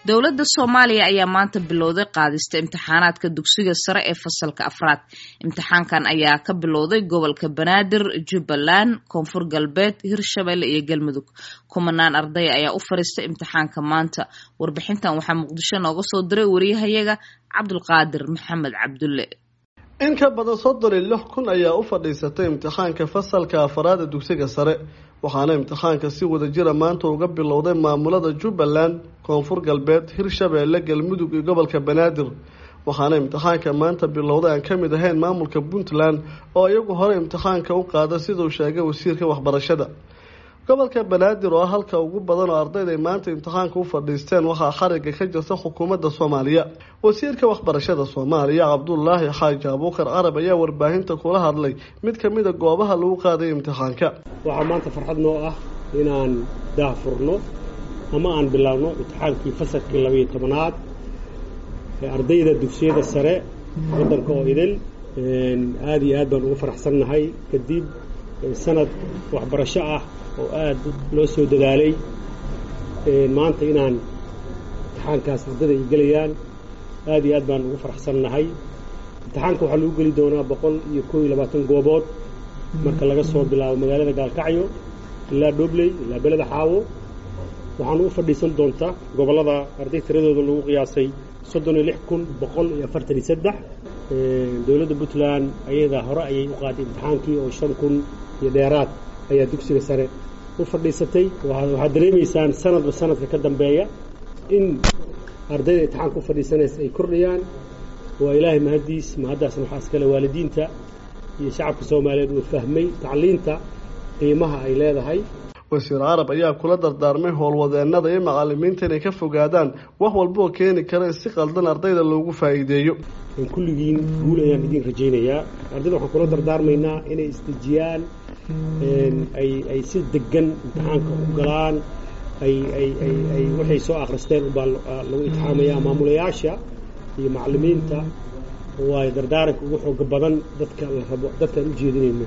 dowladda soomaaliya ayaa maanta bilowday qaadista imtixaanaadka dugsiga sare ee fasalka afraad imtixaankan ayaa ka bilowday gobolka banaadir jubbaland koonfur galbeed hirshabelle iyo galmudug kumanaan arday ayaa u fariistay imtixaanka maanta warbixintan waxaa muqdisho nooga soo diray wariyahayaga cabdulqaadir maxamed cabdulle in ka badan soddon iyo lix kun ayaa u fadhiisatay imtixaanka fasalka afaraad ee dugsiga sare waxaana imtixaanka si wada jira maanta uga bilowday maamulada jubbaland koonfur galbeed hirshabeelle galmudug iyo gobolka banaadir waxaana imtixaanka maanta bilowday aan ka mid ahayn maamulka puntland oo iyagu hore imtixaanka u qaada siduu sheegay wasiirka waxbarashada gobolka banaadir oo ah halka ugu badan oo ardayda ay maanta imtixaanka u fadhiisteen waxaa xariga ka jirta xukuumadda soomaaliya wasiirka waxbarashada soomaaliya cabdulaahi xaaji abuukar carab ayaa warbaahinta kula hadlay mid ka mid a goobaha lagu qaaday imtixaanka waxaa maanta farxad noo ah inaan daahfurno ama aan bilaabno imtixaankii fasalkii labayo tobanaad ee ardayda dugsiyada sare waddanka oo idil aada iyo aad baan ugu faraxsannahay kadib sanad waxbarasho ah oo aada loo soo dadaalay maanta inaan imtixaankaas ardada ay gelayaan aada iyo aad baan ugu faraxsannahay imtixaanka waxaa lagu geli doonaa boqol iyo koo iyo labaatan goobood marka laga soo bilaabo magaalada gaalkacyo ilaa dhobley ilaa beleda xaawo waxaana u fadhiisan doontaa gobollada arday tiradooda lagu qiyaasay soddon iyo lix kun boqol iyo afartan iyo saddex dowladda puntland ayada hore ayay u qaaday imtixaankii oo shan kun iyo dheeraad ayaa dugsiga sare u fadhiisatay waxaad dareemaysaan sanadba sanadka ka dambeeya in ardayda imtixaanka u fadhiisanaysa ay kordhayaan waa ilaahay mahaddiis mahaddaasna waxaa iskale waalidiinta iyo shacabka soomaaliyeed uu fahmay tacliinta qiimaha ay leedahay wasiir carab ayaa kula dardaarmay howlwadeenada iyo macalimiinta inay ka fogaadaan wax walbaoo keeni kara in si qaldan ardayda loogu faa'iideeyo kulligiin guul ayaan idiin rajaynayaa ardayda waxaan kula dardaarmaynaa inay isdejiyaan ay ay si degan imtixaanka u galaan ay ay ay ay waxay soo akhristeen ubaa lagu imtixaamayaa maamulayaasha iyo macalimiinta waayo dardaaranka ugu xooga badan dadka la rabo dadkaan u jeedinayno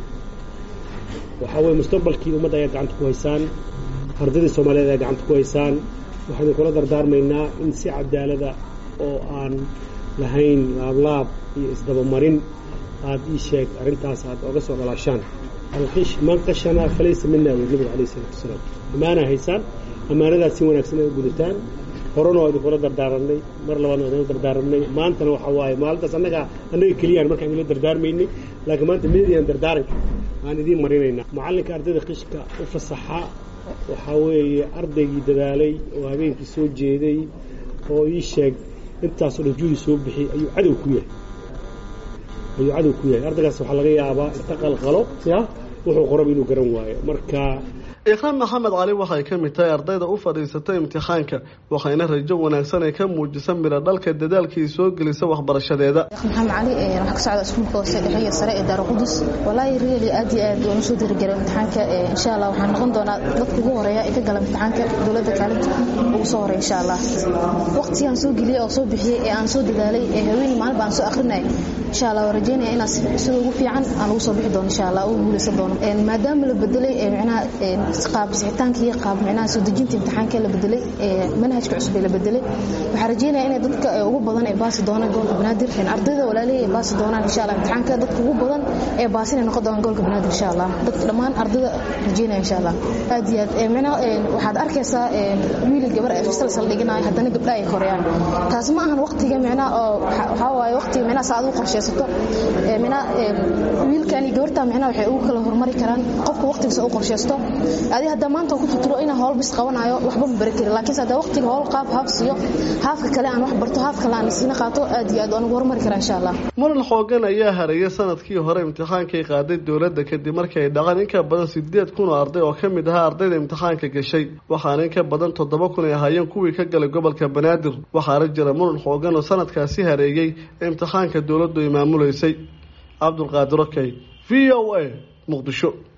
waxaa weye mustaqbalkii ummadda ayaa gacanta ku haysaan ardaydii soomaaliyeed ayaa gacanta ku haysaan waxaan idinkula dardaarmaynaa in si cadaalada oo aan lahayn laablaab iyo isdabamarin aada ii sheeg arrintaas aad oga soo dhalaashaan alqish man qashana falaysa mina wey nabiga alayh isalaatu wasalaam ammaanaa haysaan ammaanadaas si wanaagsan ay u gudataan horena waa idinkula dardaaranay mar labaadna waa idinla dardaaranay maantana waxaa waaye maalintaas annaga annaga keliyaan markaan idinla dardaarmaynay laakiin maanta median dardaaranka aan idiin marinaynaa macallinka ardayda qishka u fasaxa waxaa weeye ardaygii dadaalay oo habeenkii soo jeeday oo ii sheeg intaasoo dhan juudi soo bixiyay ayuu cadow ku yahay ayuu cadow ku yahay ardaygaas waxaa laga yaabaa inta qalqalo ya wuxuu qoraba inuu garan waayo marka ikraan maxamed cali waxay ka mid tahay ardayda u fadhiisatay imtixaanka waxayna rajo wanaagsan ay ka muujisa midho dhalka dadaalkii soo gelisa waxbarashadeeda maxamed cali waxaa ka socda iskuulka hoose dhexe iyo sare ee daara qudus walaahi really aad iyo aad waan usoo dirigelay imtixaanka insha allah waxaan noqon doonaa dadka ugu horeeya ee ka gala imtixaanka dowladda kaalinta ugu soo horeya insha allah waqtigaan soo geliyey oo soo bixiyey ee aan soo dadaalay ee haweeney maalin baan soo akrinay insha allah waan rajeynaya inaa sida ugu fiican aan ugu soo bixi doono insha allah ugu guuleysan doono maadaama la bedelay micnaha qaab sixitaanka iyo qaab micnaha soo dejinta imtixaanka la bedelay manhajka cusub ee la bedelay waxaan rajeynaya inay dadka ugu badan ay baasi doonaan gobolka banaadir ardayda walaalihii ay baasi doonaan insha allah imtixaanka dadka ugu badan ee baasin ay noqon doonaan gobolka banaadir insha allah dadka dhammaan ardayda rajeynaya insha allah aad iyo aad micnaha waxaad arkaysaa wiil gabar ay fasal sal dhiganayo haddana gabdha ay koreyaan taas ma ahan waqtiga micnaha oo waxaa waaye waqtiga micnaha saad u qorshaysato micnaha wiilkan iyo gabarta micnaha waxay ugu kala hormari karaan qofka waqtigiisa u qorshaysto adi hadda maanta ku tuturo inaan howl bis qabanayo waxba ma bari karin laakiinse hadda waqtiga howl qaab haaf siiyo haafka kale aan wax barto haaf kale aan isina qaato aad iyo aad waan ugu horumari karaa insha allah muran xoogan ayaa hareeyay sanadkii hore imtixaankay qaaday dowladda kadib markii ay dhaqan in ka badan sideed kun oo arday oo ka mid ahaa ardayda imtixaanka gashay waxaana in ka badan toddoba kun ay ahaayeen kuwii ka galay gobolka banaadir waxaana jira muran xoogan oo sanadkaasi hareeyey imtixaanka dowladdu ay maamulaysay cabdulqaadir okey v o a muqdisho